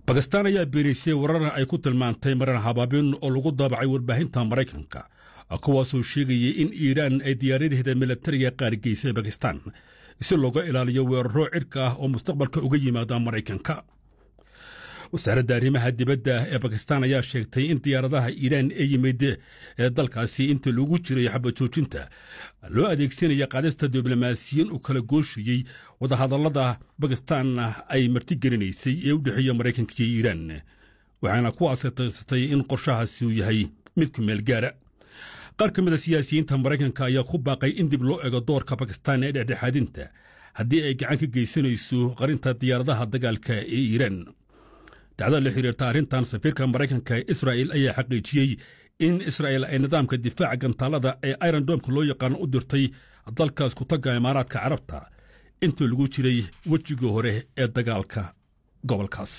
bakistaan ayaa beenaysay warar ay ku tilmaantay maran habaabin oo lagu daabacay warbaahinta maraykanka kuwaasoo sheegayay in iiraan ay diyaaradaheeda milatariga qaarigeysay bakistaan si looga ilaaliyo weeraro cirka ah oo mustaqbalka uga yimaada maraykanka wasaaradda arrimaha dibadda ee bakistaan ayaa sheegtay in diyaaradaha iiraan ee yimid ee dalkaasi inta lagu jiray xabajoojinta loo adeegsanaya qaadista diblomaasiyiin u kala gooshayey wadahadallada bakistaan ay martigelinaysay ee u dhexeeya maraykanka iyo iiraan waxaana ku asataysatay in qorshahaasi uu yahay mid ku meel gaara qaar ka mid a siyaasiyiinta maraykanka ayaa ku baaqay in dib loo ego doorka bakistaan ee dhexdhexaadinta haddii ay gacan ka geysanayso qarinta diyaaradaha dagaalka ee iiraan dacdada la xiriirta arrintan safiirka maraykanka ee israa'il ayaa xaqiijiyey in israa'il ay nidaamka difaaca gantaalada ee irondomka loo yaqaano u dirtay dalkaas ku tagga imaaraadka carabta intii lagu jiray wejigii hore ee dagaalka gobolkaas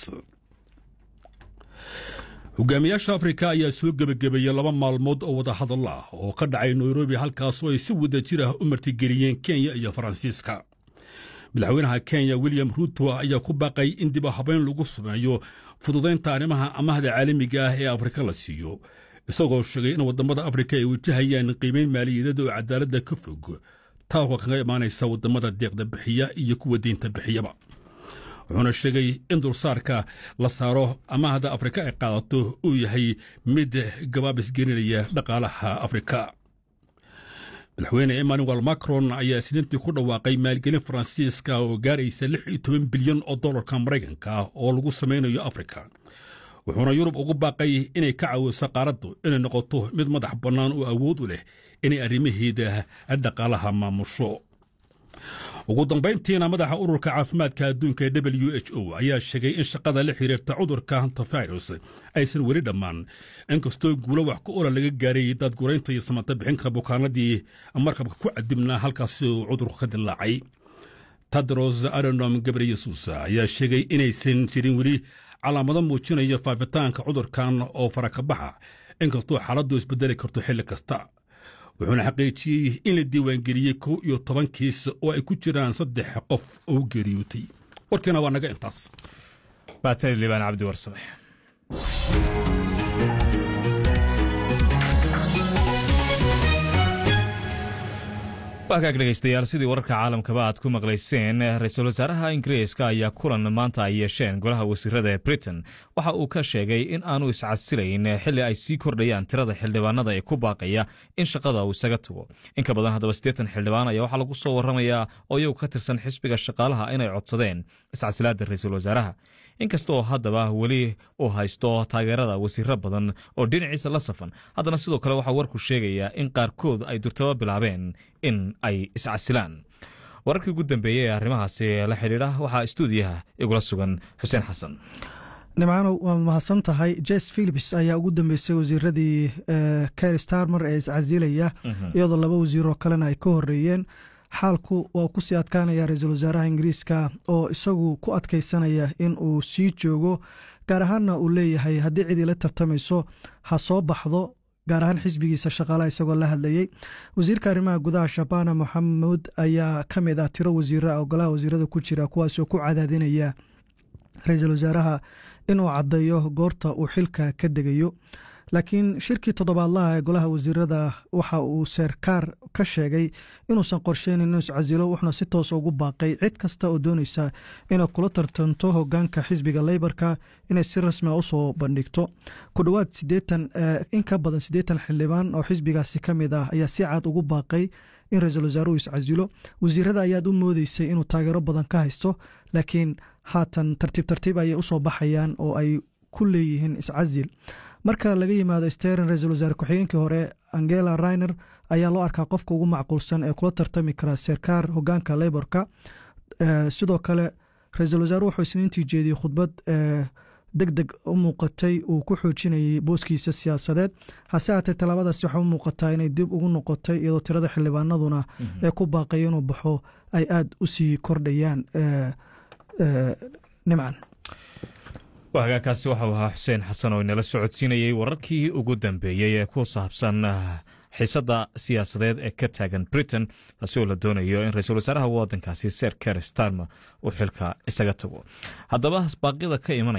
hogaamiyaasha afrika ayaa soo gebagabeeyey laba maalmood oo wada hadallo ah oo ka dhacay nairobi halkaas oo ay si wada jir ah u martigeliyeen kenya iyo faransiiska madaxweynaha kenya william ruuto ayaa ku baaqay in dib u habayn lagu sameeyo fududaynta arrimaha amahda caalamiga ah ee afrika la siiyo isagoo sheegay in waddamada afrika ay wajahayaan qiimayn maaliyadeed oo cadaaladda ka fog taako kaga imaanaysa waddamada deeqda bixiya iyo kuwa deynta bixiyaba wuxuuna sheegay in dulsaarka la saaro amahda afrika ay qaadato uu yahay mid gabaabis gelinaya dhaqaalaha afrika madaxweyne emmanuel macron ayaa isniintii ku dhawaaqay maalgelin faransiiska oo gaaraysa lix iyo toban bilyan oo dollarka maraykanka ah oo lagu samaynayo afrika wuxuuna yurub ugu baaqay inay ka caawiso qaaraddu inay noqoto mid madax bannaan oo awood u leh inay arrimaheeda dhaqaalaha maamusho ugu dambayntiina madaxa ururka caafimaadka adduunka ee w h o ayaa sheegay in shaqada la xiriirta cudurka hantavirus aysan weli dhammaan inkastoo guulo wax ku ola laga gaaray daadguraynta iyo samata bixinka bukaanadii markabka ku cadibnaa halkaasi uu cudurku ka dilaacay tadros aronom gabreyesus ayaa sheegay inaysan jirin weli calaamado muujinaya faafitaanka cudurkan oo farakabaxa inkastoo xaaladdu isbedeli karto xilli kasta wuxuuna xaqiijiyey in la diiwaangeliyey kow iyo toban kiis oo ay ku jiraan saddex qof oo geeriyootay warkiina waa naga intaas baatani liibaan cabdi warsame waagaag dhegaystayaal sidii wararka caalamkaba aad ku maqlayseen ra-iisul wasaaraha ingiriiska ayaa kulan maanta ay yeesheen golaha wasiirada ee britain waxa uu ka sheegay in aanu iscasilayn xilli ay sii kordhayaan tirada xildhibaanada ee ku baaqaya in shaqada uu isaga tago in ka badan haddaba siddeetan xildhibaan ayaa waxaa lagu soo warramayaa oo iyagu ka tirsan xisbiga shaqaalaha inay codsadeen iscasilaadda ra-iisul wasaaraha inkasta oo haddaba weli uu haysto taageerada wasiiro badan oo dhinaciisa la safan haddana sidoo kale waxaa warku sheegayaa in qaarkood ay durtaba bilaabeen in ay iscasilaan wararkii ugu dambeeyey ee arrimahaasi la xidhiidha waxaa istuudiyaha igula sugan xuseen xasan nimcano waa mahadsan tahay jes philips ayaa ugu dambeysay wasiiradii ker starmer ee iscasilaya iyadoo laba wasiiroo kalena ay ka horeeyeen xaalku waa kusii adkaanaya ra-iisul wasaaraha ingiriiska oo isagu ku adkaysanaya in uu sii joogo gaar ahaanna uu leeyahay haddii cidii la tartamayso ha soo baxdo gaar ahaan xisbigiisa shaqaalaha isagoo la hadlayey wasiirka arrimaha gudaha shabana moxamuud ayaa ka mid ah tiro wasiira oo golaha wasiirada ku jira kuwaasoo ku cadaadinaya ra-iisul wasaaraha inuu caddeeyo goorta uu xilka ka degayo laakiin shirkii toddobaadlaha ee golaha wasiirada waxa uu seerkaar ka sheegay inuusan qorsheynin inuu iscasilo wuxuuna si toosa ugu baaqay cid kasta oo doonaysa inay kula tartanto hogaanka xisbiga leybarka inay si rasmia usoo bandhigto ku dhowaad sideetan in ka badan siddeetan xildhibaan oo xisbigaasi ka mid ah ayaa si cad ugu baaqay in ra-iisul wasaaruhu iscasilo wasiirada ayaad u moodeysay inuu taageero badan ka haysto laakiin haatan tartiib tartiib ayay usoo baxayaan oo ay ku leeyihiin iscasil marka laga yimaado steren ra-iisul wasaare ku-xigeenkii hore angela rainer ayaa loo arkaa qofka ugu macquulsan ee kula tartami kara serkaar hogaanka leyborka sidoo kale ra-iisul wasaare wuxuu isniintii jeediyey khudbad deg deg u muuqatay uu ku xoojinayay booskiisa siyaasadeed hase haatee tallaabadaasi waxaa u muuqataa inay dib ugu noqotay iyadoo tirada xildhibaanaduna ee ku baaqaya inuu baxo ay aada u sii kordhayaan nimcan hagaagkaasi waxau ahaa xuseen xasan oo inala socodsiinayey wararkii ugu dambeeyey ee ku saabsan xiisadda siyaasadeed ee ka taagan britain taasi oo la doonayo in ra-iisul wasaaraha waddankaasi ser ker starmer uu xilka isaga tago haddaba baaqyada ka imanaya